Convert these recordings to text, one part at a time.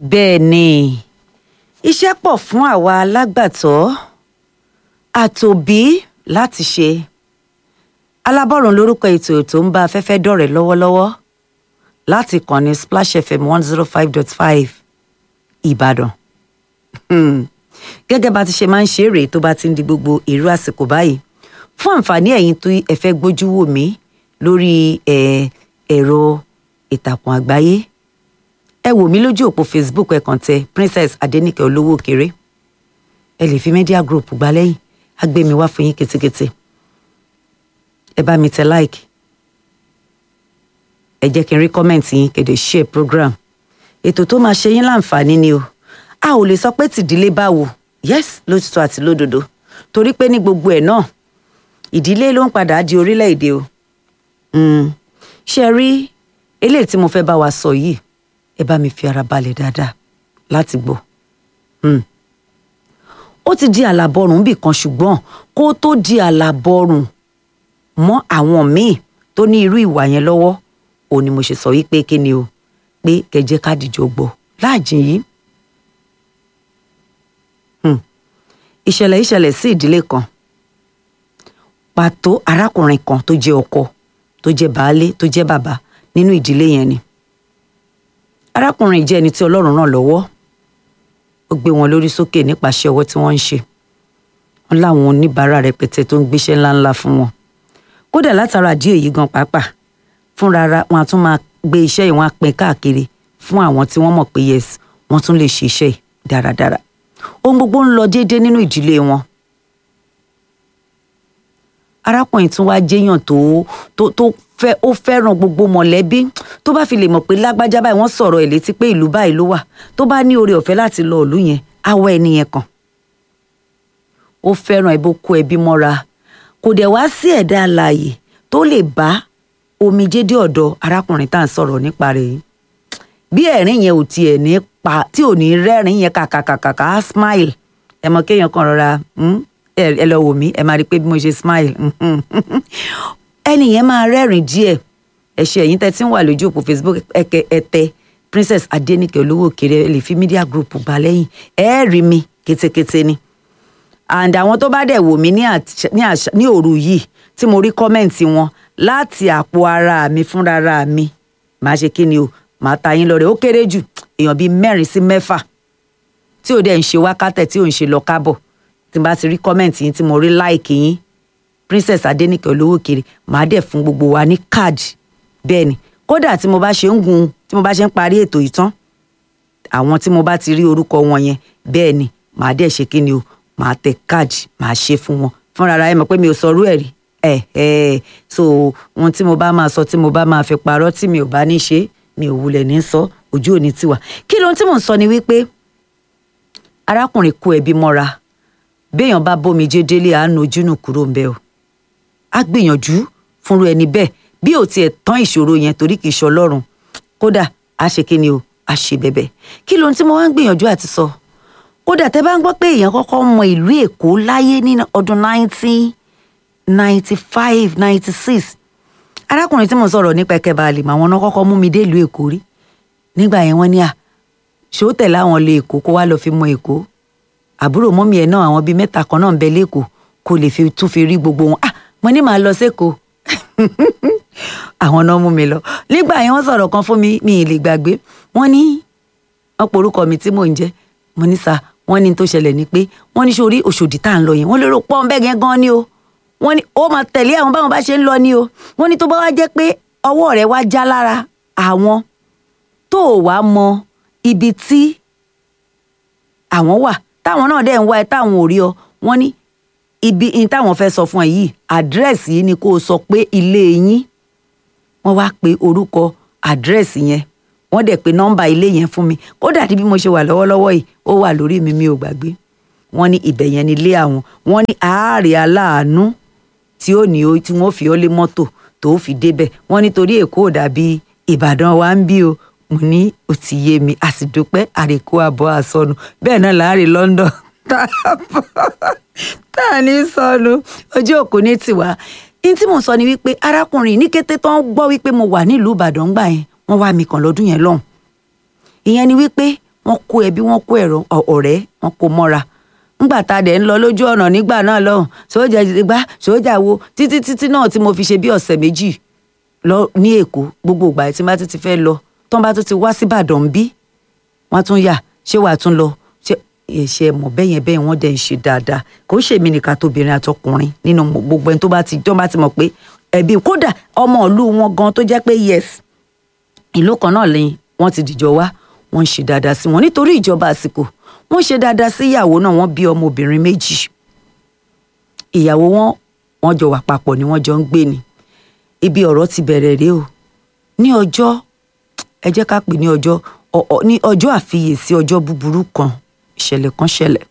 bẹ́ẹ̀ ni iṣẹ́ pọ̀ fún àwa alágbàtọ́ àtòbí láti ṣe alábọ̀rùn lórúkọ ètò tó ń bá afẹ́fẹ́ dọ̀rẹ́ lọ́wọ́lọ́wọ́ láti kànnì Splash FM one zero five dot five Ìbàdàn gẹ́gẹ́ bá ti ṣe máa ń ṣe rèé tó bá ti ń di gbogbo irú àsìkò báyìí fún àǹfààní ẹ̀yin tó ẹ fẹ́ gbójú wò mí lórí ẹ̀rọ ìtàkùn àgbáyé ẹ wò mí lójú òpó Facebook ẹ kàn tẹ Princess Adenike olówó kéré ẹ lè fi media group gbá lẹ́yìn á gbé mi wá fún yín ketekete ẹ bá mi tẹ like ẹ jẹ́ kí n rí comment yín kéde share program ètò tó máa ṣe yín láǹfààní ni o a ò lè sọ pé tìdílé báwo yes lótìtọ́ àti lódodo torí pé ní gbogbo ẹ̀ náà ìdílé ló ń padà di orílẹ̀-èdè o ṣe rí eléyìí tí mo fẹ́ bá wa sọ yìí ẹ bá mi fi ara balẹ̀ dáadáa láti gbọ́ ó ti di àlàbọrùn bì kan ṣùgbọ́n kó tó di àlàbọrùn mọ́ àwọn míì tó ní irú ìwà yẹn lọ́wọ́ ò ní mo ṣe sọ yìí pé kí ni o pé kẹjẹ ká dìjọ gbọ́ láàjìn yìí ìṣẹ̀lẹ̀ ìṣẹ̀lẹ̀ sí ìdílé kan pàtó arákùnrin kan tó jẹ́ ọkọ tó jẹ́ baálé tó jẹ́ bàbá nínú ìdílé yẹn ni arákùnrin jẹ́ ẹni tí Ọlọ́run ràn lọ́wọ́ ó gbé wọn lórí sókè nípasẹ̀ ọwọ́ tí wọ́n ń ṣe wọn láwọn oníbàárà rẹpẹtẹ tó ń gbéṣẹ́ ńláńlá fún wọn kódà látara àdí èyí gan pàápàá fúnra wọn a tún máa gbé iṣẹ́ yìí wọn á pín káàkiri fún àwọn tí wọ́n mọ̀ pé yes wọ́n tún lè ṣe iṣẹ́ yìí dáradára ohun gbogbo ń lọ déédéé nínú ìdílé wọn arákùnrin tún wá jẹ́yàn tó tó tó fẹ́ ó fẹ́ràn gbogbo mọ̀lẹ́bí tó bá fi lè mọ̀ pé lágbájá báyìí wọ́n sọ̀rọ̀ ẹ̀ létí pé ìlú báyìí ló wà tó bá ní oore ọ̀fẹ́ láti lọ ìlú yẹn awọ ẹni yẹn kàn ó fẹ́ràn ẹbí ó kó ẹbí mọ́ra kò dẹ̀ wá sí ẹ̀dá alààyè tó lè bá omijé dé ọ̀dọ̀ arákùnrin tá à ń sọ̀rọ̀ nípa rẹ̀ yìí bí ẹ̀rín yẹn ò tiẹ̀ ní pa tí ò ní rẹ́rìn yẹn kàkàkàkà á smile ẹ mọ kéèyàn kan rọra ẹ lọ wò mí ẹ máa rí i pé bí mo ṣe smile ẹni yẹn máa rẹ́rìn díẹ̀ ẹ ṣe ẹ̀yin tẹ́ tí ń wà lójú òpó Facebook ẹ̀kẹ́ ẹ̀tẹ́ Princess Adenike olówó òkèrè ẹ lè fi media group bá lẹ́yìn ẹ rí mi kétékété ni and àwọn tó bá dẹ̀ wò mí ní òru yìí tí mo rí kọ́mẹ̀ǹtì wọn láti àpò ara mi fúnra mi màá ṣe kí ni o màá ta yín lọ́rẹ̀ ó kéré jù èèyàn bíi mẹ́rin sí mẹ́fà tí ò dẹ̀ ń ṣe wákàtẹ̀ tí ò ń ṣe lọ kábọ̀ tí n bá ti rí kọ́mẹ̀ntì yín tí mo rí láìkì yín Princess Adenike olówó kiri màá dẹ̀ fún gbogbo wa ní káàdì bẹ́ẹ̀ ni kódà tí mo bá ṣe ń gun tí mo bá ṣe ń parí ètò yìí tán àwọn tí mo bá ti rí orúkọ wọn yẹn bẹ́ẹ̀ ni màá dẹ̀ ṣe kí ni o màá tẹ káàdì màá ṣe fún wọn fúnra ara ẹ mọ̀ pé mi ò sọrú ẹ̀ rí ẹ̀ ẹ̀ so ohun tí mo bá máa sọ tí mo bá máa fi parọ́ tí mi ò bá ní ṣe mi ò wulẹ̀ ní sọ ojú òní tiwa kí lóhun tí mò ń sọ ni wípé arákùnrin kó ẹbí mọ́ra béèyàn bá bómi jẹ́ délé àánú ojúnù kúrò ńbẹ́ o á gbìyànjú fúnru ẹni bẹ́ẹ̀ bí ò tiẹ̀ tán ìṣòro yẹn torí kì í ṣe ọlọ́run kódà á ṣe kí ni o á ṣe bẹ̀bẹ̀ kí lóhun tí mo wá ń gbìyànjú àti sọ kódà tẹ́ bá ń gbọ́ pé èèyàn kọ́kọ́ mọ ìlú èkó láyé ní ọdún nineteen ninety five ninety six arákùnrin tí mo sọ̀rọ̀ nípa ẹ̀kẹ́ balẹ̀ màwọn náà kọ́kọ́ mú mi dé ìlú èkó rí nígbà yẹn wọ́n ní à ṣó tẹ̀lé àwọn lọ èkó kó wá lọ fi mọ èkó àbúrò mọ́mí ẹ̀ náà àwọn bíi mẹ́ta kan náà ń bẹ lẹ́kọ̀ọ́ kó lè fi tún fi rí gbogbo wọn ah mo ní màá lọ sẹ́kọ̀ọ́ àwọn náà mú mi lọ nígbà yẹn wọ́n sọ̀rọ̀ kan fún mi mi ì lè gbàgbé wọ́n ní wọ́n pe orúkọ mi tí mò ń jẹ́ mo ní sa wọ́n ní tó ṣẹlẹ̀ ni pé wọ́n ní sórí Òṣòdì tá à ń lọ yẹn wọ́n lérò pọ́n bẹ́ẹ̀ yẹn gan ni o wọ́n ní ó máa tẹ̀lé àwọn báwọn bá ṣe ń lọ ni o wọ́n ní tó bá wá jẹ́ pé ọwọ́ rẹ̀ wá já lára àwọn tó o wá mọ ibi tí àwọn wà táwọn náà dẹ̀ ń wá ẹ táwọn ò rí ọ wọ́n ní ibi in táwọn fẹ́ sọ fún ẹ yìí àdírẹ́sì yìí ni kó o sọ pé ilé yín wọ́n wá pe orúkọ àdírẹ́sì yẹn wọ́n dẹ̀ pe nọ́mbà ilé yẹn fún mi kódà bí mo ṣe wà lọ́wọ́lọ́wọ́ yìí ó wà lórí mi mi ò gbàgbé wọ́n ní ibẹ̀ yẹn ni ilé àwọn wọ́n ní àárẹ̀ aláàánú tí ó ní o tí wọ́n fi ọ́ lé mọ́tò tó fi débẹ̀ wọ́n nítorí èkó ò dàbí ìbàdàn wa ń bí o mo ní ó ti yé mi a sì dúpẹ́ àrèkó àbọ̀ àsọnù bẹ́ẹ̀ náà láàrin London tá a ní sọnù ojú òkú ní tiwa ní tí mò ń sọ ni wípé arákùnrin ní kété tó ń gbọ́ wípé mo wà nílùú ìbàdàn gbà yẹn wọ́n wá mi kàn lọ́dún yẹn lọ́hùn ìyẹn ni wípé wọ́n kó ẹbí wọ́n kó ẹ̀rọ ọ̀rẹ́ wọ́n kó mọ́ra ńgbà tá a dẹ̀ ń lọ lójú ọ̀nà nígbà náà lọ́hùn sójà gbá sójà wo títí títí náà tí mo fi ṣe bí ọ̀sẹ̀ méjì lọ ní èkó gbogbo ìgbà tí n bá tún ti fẹ́ lọ tán bá tún ti wá sí Ìbàdàn bí wọ́n tún yà ṣé wàá tún lọ ṣe ẹ̀ṣẹ̀ mọ̀ bẹ́yẹn bẹ́yẹn wọ́n dẹ̀ ń ṣe dáadáa kò ń ṣèmi nìkan tóbìnrin àtọkùnrin nínú gbogbo ẹni tó bá ti tó bá ti mọ̀ pé ẹbí kódà ọmọ ìlú wọn gan tó jẹ́ pé yes ìlú kan náà lẹ́yìn wọ́n ti dìjọ wá wọ́n ń ṣe dáadáa sí wọn nítorí ìjọba àsìkò wọ́n ṣe dáadáa sí ìyàwó náà wọ́n bí ọmọbìnrin méjì ìyàwó wọn wọ́n jọ wà papọ̀ ni wọ́n jọ ń gbé ni ibi ọ̀rọ̀ ti bẹ̀rẹ̀ rèé o ní ọjọ́ ẹ jẹ́ ká pè ní ọjọ́ ní ọjọ́ àfiyèsí ọjọ́ búburú kan ìṣẹ̀lẹ̀ kan ṣẹlẹ̀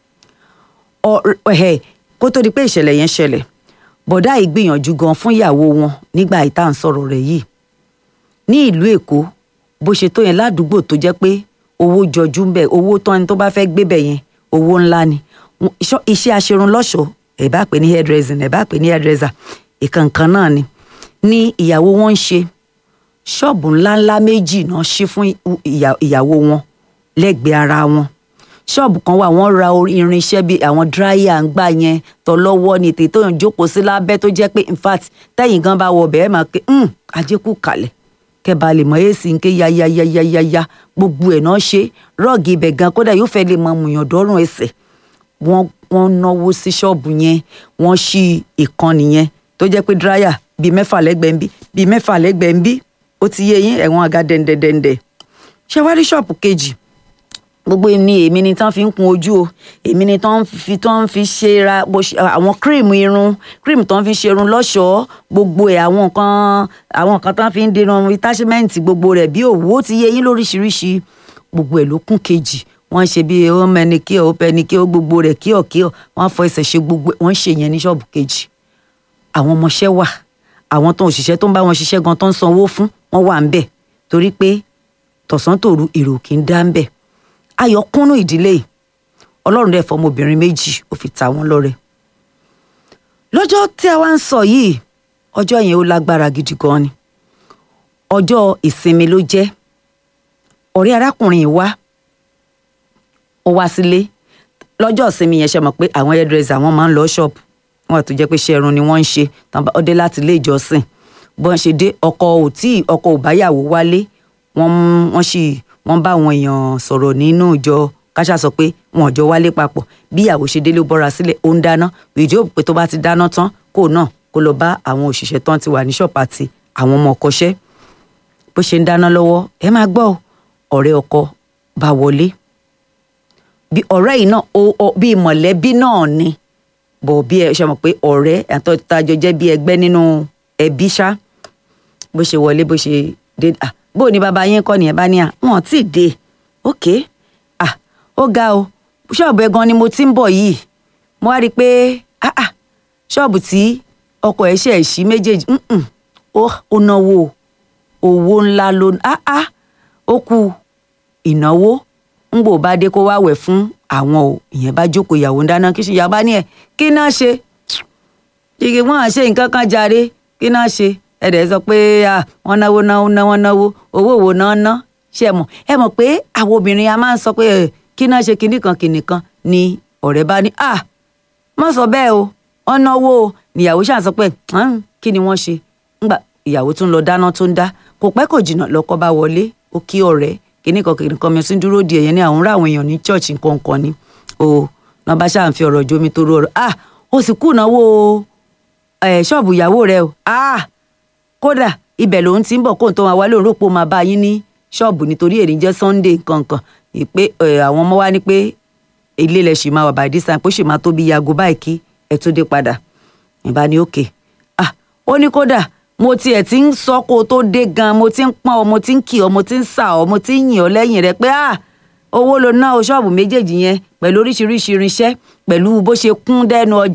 ẹ̀ kó tó di pé ìṣẹ̀lẹ̀ yẹn ṣẹlẹ̀ bọ̀dá yìí gbìyànjú gan fún ìyàwó wọn nígbà yìí tá à ń sọ̀rọ̀ rẹ̀ yìí ní ìlú èkó bó ṣe tó yẹn ládùúgbò tó jẹ́ pé owó jọjú ń bẹ̀ owó tán ni tó bá fẹ́ gbé bẹ̀ yẹn owó ńlá ni iṣẹ́ aṣerun lọ́ṣọ̀ọ́ ẹ̀ bá pè ní hairdressing ẹ̀ bá pè ní hairdresser ìkànkan náà ni ní ìyàwó wọn ń ṣe ṣọ́ọ̀bù ńláńlá méjì náà ṣí fún ìyàwó wọn lẹ́gbẹ̀ẹ́ ara wọn ṣọ́ọ̀bù kan wà wọ́n ra irinṣẹ́ bíi àwọn dráyà ń gbà yẹn tọ́lọ́wọ́ ni tètè tó yàn jókòó sí lábẹ́ tó jẹ́ pé in fact tẹ́yìn gan bá wọ ọbẹ̀ ẹ̀ máa pé ajékù kalẹ̀ kẹba lè mọ èsì ń ké yáyáyáyáyá gbogbo ẹ̀ náà ṣe rọ́ọ̀gì ibẹ̀ gan kódà yóò fẹ́ lè mọ mùyàn dọ́rùn ẹsẹ̀ wọ́n wọ́n náwó sí ṣọ́ọ̀bù yẹn wọ́n ṣí ìkànnì yẹn tó jẹ́ pé dráyà bíi mẹ́fà lẹ́gbẹ̀ẹ́ ń bí bíi mẹ́fà lẹ́gbẹ̀ẹ́ ń bí ó ti yé yín ẹ̀wọ̀n àga dẹ̀ndẹ̀dẹ̀ndẹ̀ ṣé wá rí ṣọ́ọ̀bù kejì gbogbo ni èmi ni tán fi ń kun ojú o èmi ni tán fi tán fi ṣe ra àwọn cream irun cream tán fi ṣe irun lọ́ṣọ̀ọ́ gbogbo ẹ̀ àwọn nǹkan àwọn nǹkan tán fi ń dirun attachment gbogbo rẹ̀ bí òwú ó ti yé yín lóríṣiríṣi gbogbo ẹ̀ ló kún kejì wọ́n ṣe bí ó mẹ́ni kí ó pẹ́ni kí ó gbogbo rẹ̀ kí ọ̀ kí ọ̀ wọ́n fọ ẹsẹ̀ ṣe gbogbo wọ́n ṣe yẹn ní ṣọ́ọ̀bù kejì àwọn ọmọọṣẹ́ wà àwọn tó ń òṣìṣẹ́ tó ń bá wọn ṣiṣẹ́ gan tó ń sanwó fún wọn wà ń bẹ̀ torí pé tọ̀sán tòru èrò kì í dá ń bẹ̀ ayọ̀ kúnnú ìdílé yìí ọlọ́run dẹ̀ fọmọbìnrin méjì ó fi ta wọ́n lọ́rẹ. lọ́jọ́ tí a wá ń sọ yìí ọjọ́ yẹn ó lágbára gidi gan ni ọjọ́ ìsinmi ló jẹ́ ọ̀rẹ́ arákùnrin yìí wá ó wá sílé lọ́jọ́ ìsinmi yẹn ṣe mọ̀ pé àwọn hairdresser wọn máa ń lọ ṣọ́ọ̀bù wọn àti jẹ́ pé ṣẹ́run ni wọ́n ń ṣe ó dé láti ilé ìjọsìn bọ́n ṣe dé ọkọ ò tí ọkọ ò báyàwó wálé wọ́n wọ́n sì wọ́n bá àwọn èèyàn sọ̀rọ̀ nínú ìjọ káṣá sọ pé wọn ò jọ wálé papọ̀ bí ìyàwó ṣe délé ó bọ́ra sílẹ̀ ó ń dáná ìjọ pé tó bá ti dáná tán kó náà kó lọ bá àwọn òṣìṣẹ́ tán ti wà ní ṣọ́ọ̀pù àti àwọn ọmọ ọkọṣẹ́ bó ṣe ń dáná lọ́wọ́ ẹ máa gbọ́ ọ̀rẹ́ ọkọ bá wọlé bí ọ̀rẹ́ yìí náà bí mọ̀lẹ́bí náà ni bọ̀ bí ẹ ṣe mọ̀ pé ọ̀rẹ́ àtọ́ tajọ jẹ́ bí ẹgbẹ́ nínú ẹbí ṣá bó ṣe wọlé bó ṣe dé à bó ní bàbá yín kọ́ nìyẹn bá ní à wọn tí ì dé ok à ó ga o ṣọ́ọ̀bù ẹ̀ gan ni mo ti ń bọ̀ yìí mo wá rí i pé ah ah ṣọ́ọ̀bù tí ọkọ̀ ẹ̀ ṣe ẹ̀ ṣí méjèèjì ó náwó owó ńlá ló ah ah ó kù ìnáwó ń gbò bá dé kó wá wẹ̀ fún àwọn o ìyẹn bá jókòó ìyàwó ń dáná kí ṣe ìyá bá ní ẹ kí náà ṣe igi wọn à ṣe nǹkan kan jàre kí náà ṣe ẹ̀dẹ̀ sọ pé wọ́n náwó náwó náwó náwó owó wo náà ná ṣe mọ̀ ẹ mọ̀ pé àwọn obìnrin a máa ń sọ pé kí náà ṣe kinní kan kinní kan ni ọ̀rẹ́ bá ní à má sọ bẹ́ẹ̀ o wọ́n náwó o níyàwó ṣáà sọ pé kí ni wọ́n ṣe ńgbà ìyàwó tún lọ dáná tó ń dá kò pẹ́ kò jìnnà lọ́kọ bá wọlé ó kí ọ̀rẹ́ kíní kan kìnìún kan mi sí dúró di ẹ̀yẹn ní àwọn ará àwọn èèyàn ní church nǹkan kan ni o náà bá ṣáà ń fi ọ̀rọ̀ jomi tó rọrọ̀ ah o sì kú ìnáwó ẹ̀ ṣọ́ọ̀bù ìyàwó rẹ o ah kódà ibẹ̀ lòun ti ń bọ̀ kóun tó máa wá lóun rò pé ó máa bá yín ní ṣọ́ọ̀bù nítorí èrè jẹ́ sunday nǹkan ìpè àwọn ọmọ wa ní pé ilé ilẹ̀ ṣì máa wà by this time pé ó ṣì máa tó bí yago báyìí kí ẹ tó dé padà ìbá ní òkè ah ó ní kódà mo tiẹ̀ ti ń sọ kó o tó dé gan mo ti ń pọ́n ọ mo ti ń kì ọ mo ti ń sà ọ mo ti ń yìn ọ lẹ́yìn rẹ pé ah owó lo ná o ṣọ́ọ̀bù méjèèjì yẹn pẹ̀lú oríṣiríṣi irinṣẹ́ pẹ̀lú bó ṣe kún dẹ́nu ọjà.